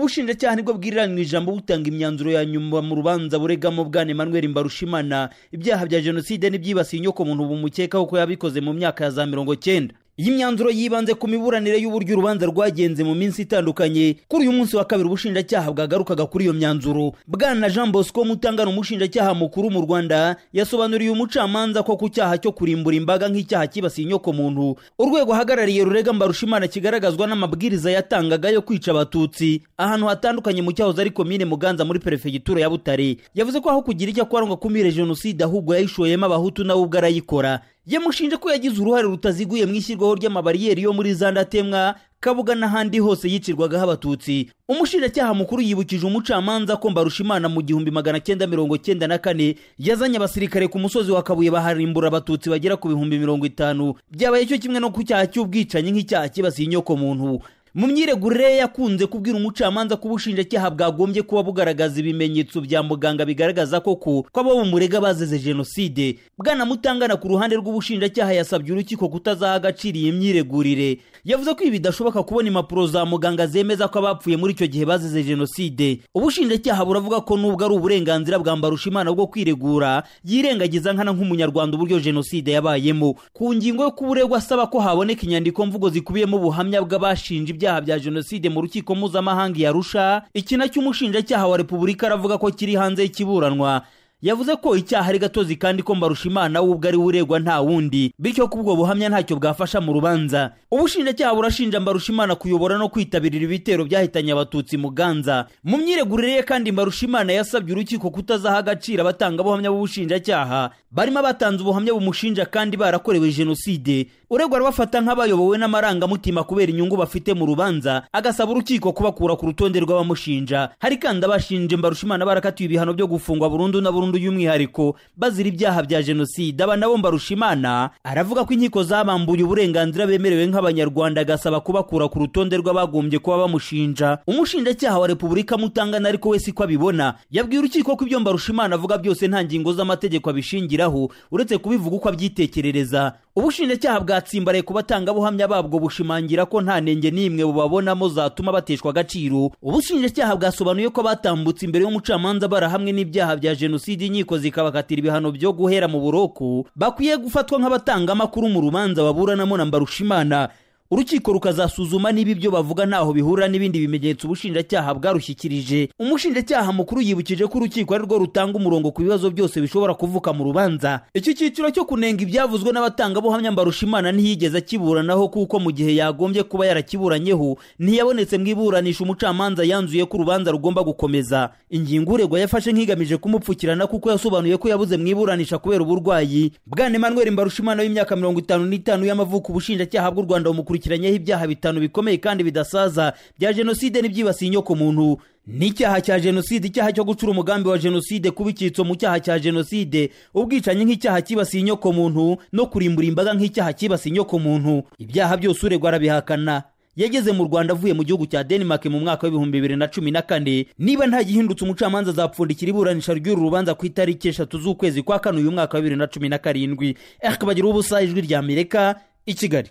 ubushinjacyaha nibwo bwirira mu ijambo butanga imyanzuro ya nyuma mu rubanza buregamo bwana emmanuel mbarushimana ibyaha bya jenoside n'ibyibasiye inyokomuntu bumukekaho ko yabikoze mu myaka ya za mirongo cyenda iyi myanzuro yibanze ku miburanire y'uburyo urubanza rwagenze mu minsi itandukanye kuri uyu munsi wa kabiri ubushinjacyaha bwagarukaga kuri iyo myanzuro bwana jean bosco mutangana umushinjacyaha mukuru mu rwanda yasobanuriye umucamanza ko ku cyaha cyo kurimbura imbaga nk'icyaha kibasiye inyokomuntu urwego ahagarariye rurega mbarushimana kigaragazwa n'amabwiriza yatangaga yo kwica abatutsi ahantu hatandukanye mu cyahoze ari komine muganza muri perefegitura ya butare yavuze ko aho kugira icyo akora ngo akumire jenoside ahubwo yayishoyemo abahutu nawe ubwo arayikora yamushinje ko yagize uruhare rutaziguye mu ishyirwaho ry'amabariyeri yo muri za ndatemwa kabuga n'ahandi hose yicirwagaho abatutsi umushinjacyaha mukuru yibukije umucamanza ko mbarushimana mu gihumbi magana cyenda mirongo cyenda na kane yazanye abasirikare ku musozi wa kabuye baharimbura abatutsi bagera ku bihumbi mirongo itanu byabaye cyo kimwe no ku cyaha cy'ubwicanyi nk'icyaha kibasiye inyokomuntu mu myiregurire yakunze kubwira umucamanza ko ubushinjacyaha bwagombye kuba bugaragaza ibimenyetso bya muganga bigaragaza koko ko abo mu murega bazize jenoside bwana mutangana ku ruhande rw'ubushinjacyaha yasabye urukiko kutazaha agaciro iyi myiregurire yavuze ko ibi bidashoboka kubona impapuro za muganga zemeza ko abapfuye muri icyo gihe bazize jenoside ubushinjacyaha buravuga ko nubwo ari uburenganzira bwa mbarushimana bwo kwiregura yirengagiza nkana nk'umunyarwanda uburyo jenoside yabayemo ku ngingo yo kuburegwa asaba ko haboneka inyandiko mvugo zikubiyemo ubuhamya bw'abashinja ibyaha bya jenoside mu rukiko mpuzamahanga i arusha iki nacyo umushinjacyaha wa repubulika aravuga ko kiri hanze y'ikiburanwa yavuze ko icyaha ari gatozi kandi ko mbarushimana we ubwo ari we uregwa nta wundi bityo ko ubwo buhamya ntacyo bwafasha mu rubanza ubushinjacyaha burashinja mbarushimana kuyobora no kwitabirira ibitero byahitanye abatutsi mu ganza mu myiregurire ye kandi mbarushimana yasabye urukiko kutazaha agaciro abatangabuhamya b'ubushinjacyaha barimo abatanze ubuhamya bumushinja kandi barakorewe jenoside uregwa arabafata nk'abayobowe n'amarangamutima kubera inyungu bafite mu rubanza agasaba urukiko kubakura ku rutonde rw'abamushinja hari kandi abashinje mbarushimana barakatiwe ibihano byo gufungwa burundu na burundu burundu y'umwihariko bazira ibyaha bya jenoside aba nabo mbarushimana aravuga ko inkiko zabambuye uburenganzira bemerewe nk'abanyarwanda agasaba kubakura ku rutonde rw'abagombye kuba bamushinja umushinjacyaha wa repubulika mutangana ariko we siko abibona yabwiye urukiko ko ibyo mbarushimana avuga byose nta ngingo z'amategeko abishingiraho uretse kubivuga uko abyitekerereza ubushinjacyaha bwatsimbaraye ku batangabuhamya babwo bushimangira ko nta nenge n'imwe bubabonamo zatuma bateshwa agaciro ubushinjacyaha bwasobanuye ko batambutse imbere y'umucamanza barahamwe n'ibyaha bya jenoside inkiko zikabakatira ibihano byo guhera mu buroko bakwiye gufatwa nk'abatangamakuru mu rubanza baburanamo na mbarushimana urukiko rukazasuzuma niba ibyo bavuga ntaho bihura n'ibindi bimenyetso ubushinjacyaha bwarushyikirije umushinjacyaha mukuru yibukije ko urukiko ari rwo rutanga umurongo ku bibazo byose bishobora kuvuka mu rubanza iki cyiciro cyo kunenga ibyavuzwe n'abatangabuhamya mbarushimana ntiyigeze akiburanaho kuko mu gihe yagombye kuba yarakiburanyeho ntiyabonetse mu iburanisha umucamanza yanzuye ko urubanza rugomba gukomeza ingingo uregwa yafashe nk'igamije kumupfukirana kuko yasobanuye ko yabuze mu iburanisha kubera uburwayi bwana emmanuel mbarushimana w'imyaka mirongo itanu n'itanu y'amavuko ubushinjacyaha bw'u rwanda bumukurikira yakurikiranyeho ibyaha bitanu bikomeye kandi bidasaza bya jenoside n'ibyibasiye inyoko muntu n'icyaha cya jenoside icyaha cyo gucura umugambi wa jenoside kuba icyitso mu cyaha cya jenoside ubwicanyi nk'icyaha kibasiye inyoko muntu no kurimbura imbaga nk'icyaha kibasiye inyoko muntu ibyaha byose uregwa arabihakana yageze mu rwanda avuye mu gihugu cya denmark mu mwaka w'ibihumbi bibiri na cumi na kane niba ntagihindutse umucamanza azapfundikira iburanisha ry'uru rubanza ku itariki eshatu z'ukwezi kwa kane uyu mwaka wa bibiri na cumi na karindwi ehe bagira ubusa ijwi ry'amerika i kigali